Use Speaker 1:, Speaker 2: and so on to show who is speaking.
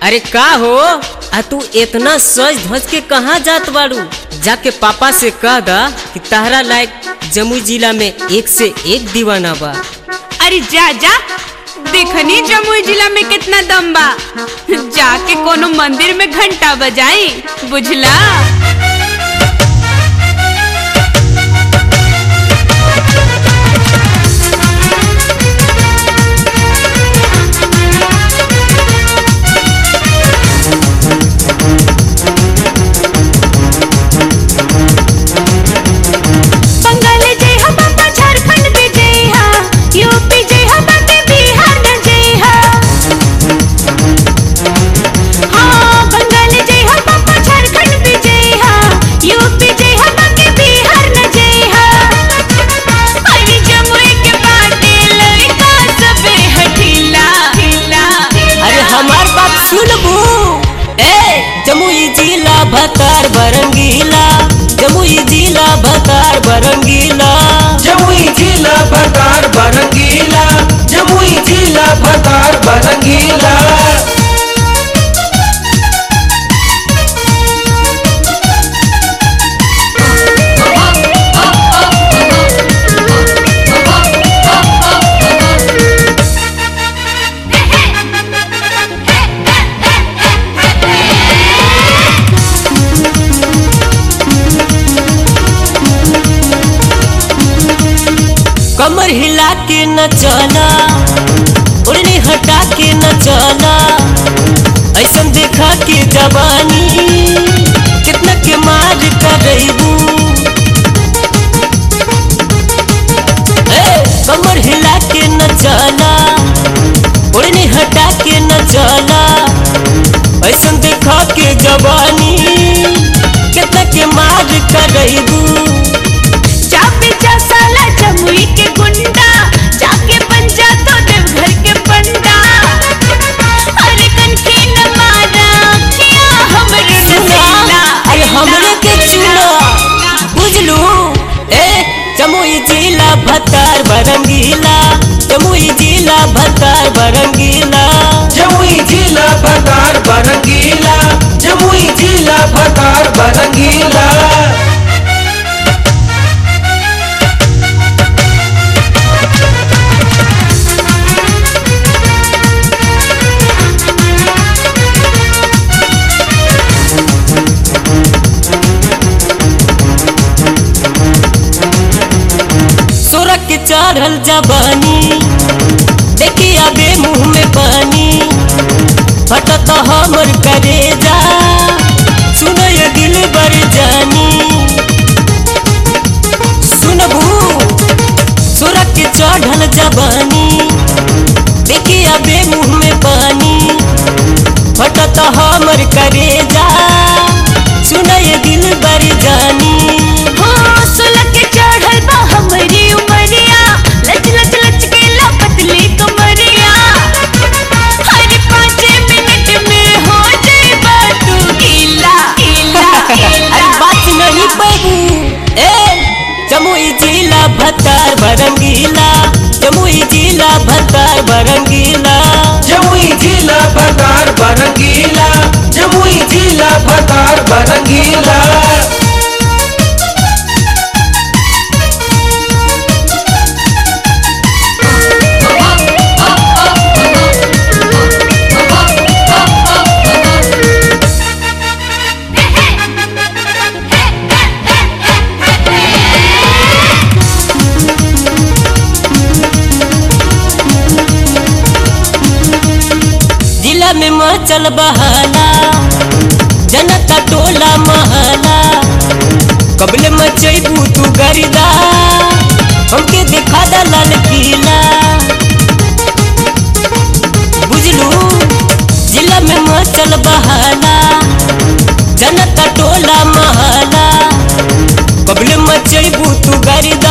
Speaker 1: अरे का हो आ तू इतना सज धज के कहाँ जात बाड़ू जाके पापा से कह दा कि तहरा लायक जमुई जिला में एक से एक दीवाना बा
Speaker 2: अरे जा जा देखनी जमुई जिला में कितना दम बा जाके कोनो मंदिर में घंटा बजाई बुझला बंगाल जय हा बाबा झारखंड भी जय हा यूपी जय हा बाबा बिहार न जय हा हाँ बंगाल जय हा बाबा झारखंड भी जय हा यूपी जय हा बाबा बिहार न जय हा अरे जमुई के बाटे लड़का सबे हठीला हिला
Speaker 1: अरे हमार बात सुनबू ए जमुई जिला भतार बरंगीला जमुई जिला भतार बरंगीला
Speaker 3: जमुई जिला भतार बरंगीला जमुई जिला भतार बरंगीला
Speaker 1: कमर हिला के न चला उड़नी हटा के न चला ऐसन देखा के जवानी कितना के मार करबू कमर हिला के न चला उड़नी हटा के न चला ऐसन देखा के जवानी कितना के मार करबू
Speaker 2: चापे जा साला जमुई के गुंडा जाके बन जा तो देवघर के पंडा अरे कनखी न मारा किया हमरे रसीला
Speaker 1: अरे हमरे के चूड़ा बुझलू ए जमुई जिला भतार बरंगीला जमुई जिला भतार बरंगीला
Speaker 3: जमुई जिला भतार बरंगीला जमुई जिला भतार बरंगीला
Speaker 1: सोरख के चढ़ल जबानी देखी अबे मुंह में पानी फटत हमर करेजा सुनो ये दिल बर जानी सुनबू सोरख के चढ़ल जबानी देखी अबे मुंह में पानी फटत हमर करेजा सुनो ये दिल बर जानी
Speaker 2: हाँ सुलग के चढ़ल बा हमरी उमरिया लच लच लच के ला पतली कमरिया हर पाँच मिनट में हो जाए तू गीला गीला
Speaker 1: अरे
Speaker 2: गीला
Speaker 1: बात नहीं पैबू ए जमुई जिला भतार बरंगीला जमुई जिला भतार बरंगीला
Speaker 3: जमुई जिला भतार बरंगीला जमुई जिला भतार बरंगीला
Speaker 1: जिला में मचल बहाला जनता टोला महला कबले मचैबू तू गरिदा हमके देखा दा लाल किला बुझलू जिला में मचल बहाला जनता टोला महला कबले मचैबू तू गरिदा